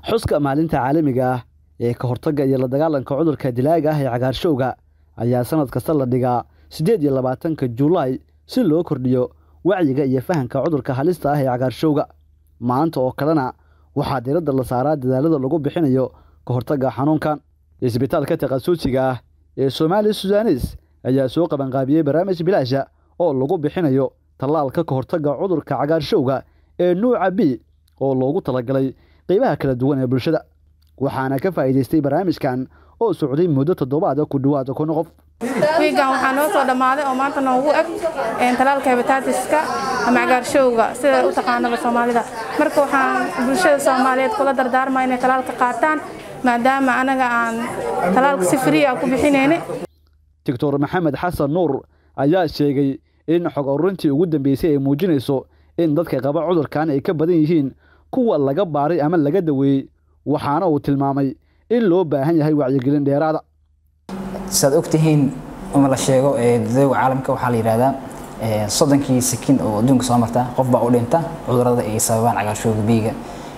xuska maalinta caalamiga ah ee ka hortagga iyo la dagaalanka cudurka dilaaga ah ee cagaarshowga ayaa sanad kasta la dhigaa siddeed iyo labaatanka juulaay si loo kordhiyo wacyiga iyo fahanka cudurka halista ah ee cagaarshowga maanta oo kalena waxaa diradda la saaraa dadaalada lagu bixinayo ka hortagga xanuunkan isbitaalka takhasusiga ah ee soomaali sudanes ayaa soo qabanqaabiyey barnaamij bilaasha oo lagu bixinayo tallaalka ka hortagga cudurka cagaarshowga ee nuuca b oo loogu talagalay qeybaha kala duwan ee bulshada waxaana ka faa'iidaystay barnaamijkan oo socday muddo toddobaada ku dhowaada kun qof wiigan waxaa noo soo dhammaaday oo maanta noogu eg talaalka hebataatiska ama cagaarshowga sida u taqaanaba soomaalida marka waxaan bulshada soomaaliyeed kula dardaarmaa inay talaalka qaataan maadaama anaga aan talaalka si frii ah ku bixinayna doctor maxamed xasan nuur ayaa sheegay in xog ururintii ugu dambeysay ay muujinayso in dadka qaba cudurkan ay ka badan yihiin kuwa laga baaray ama laga daweeyey waxaana uu tilmaamay in loo baahan yahay wacyigelin dheeraada saad ogtihiin ama la sheego dadawga caalamka waxaa la yidhahdaa soddonkii sakin oo adduunka soo marta qof baa u dhinta cudurada ay sababaan cagaarshowga biiga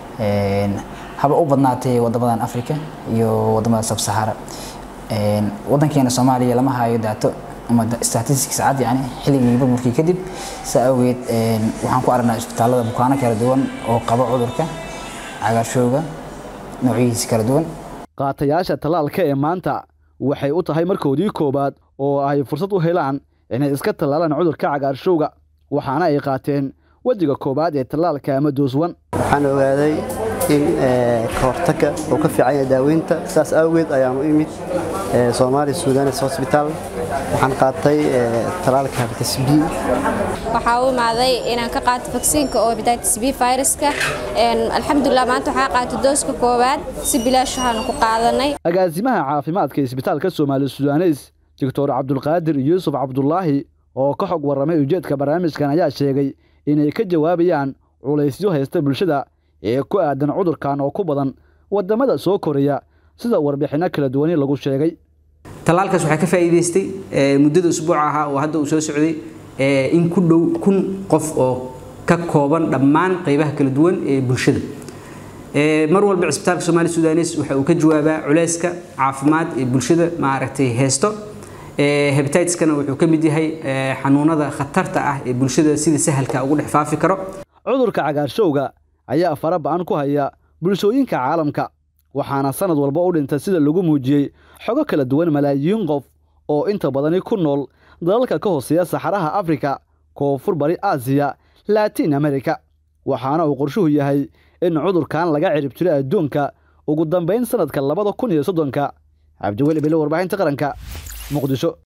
haba u badnaatay wadamadan africa iyo wadamada sabsahara wadankeena soomaaliya lama hayo daato ama statistics cad yani xilligii burburkii kadib saa awgeed waxaan ku aragnaa isbitaalada bukaano kala duwan oo qaba cudurka cagaarshowga noocyihiisa kala duwan qaatayaasha tallaalka ee maanta waxay u tahay markoodii koowaad oo ay fursad u helaan inay iska tallaalaan cudurka cagaarshowga waxaana ay qaateen wejiga koowaad ee tallaalka ama dooswan waxaan ogaaday in ka hortagga uu ka fiican yahay daaweynta sidaas awgeed ayaan u imid soomaali sudanes hosbitaal waxaan qaatay tallaalka hepatitis b waxaa u imaaday inaan ka qaato vaksiinka oo hepatitis b viruska alxamdulilah maanta waxaa qaatay dooska koowaad si bilaash waxaanu ku qaadanay agaasimaha caafimaadka isbitaalka soomaali sudanes doctor cabdulqaadir yuusuf cabdulaahi oo ka xog warramay ujeedka barnaamijkan ayaa sheegay inay ka jawaabayaan culaysyo haysta bulshada ee ku aadan cudurkan oo ku badan wadamada soo koraya sida warbixinno kala duwani lagu sheegay tallaalkaas waxaa ka faa'iidaystay muddada usbuuca ahaa oo hadda uu soo socday in ku dhow kun qof oo ka kooban dhammaan qaybaha kala duwan ee bulshada mar walba cisbitaalka soomaali sudanes waxa uu ka jawaabaa culayska caafimaad ee bulshada maaragtay haysto hebatiskana wuxuu ka mid yahay xanuunada khatarta ah ee bulshada sida sahalka ugu dhex faafi karo cudurka cagaarshowga ayaa fara ba-an ku haya bulshooyinka caalamka waxaana sanad walba u dhinta sida lagu muujiyey xogo kala duwan malaayiin qof oo inta badani ku nool dalalka ka hooseeya saxaraha afrika koonfur bari aasiya laatiin amerika waxaana uu qorshuhu yahay in cudurkan laga cirib jiro adduunka ugu dambayn sanadka labada kun iyo soddonka cabdiweli bile warbaahinta qaranka muqdisho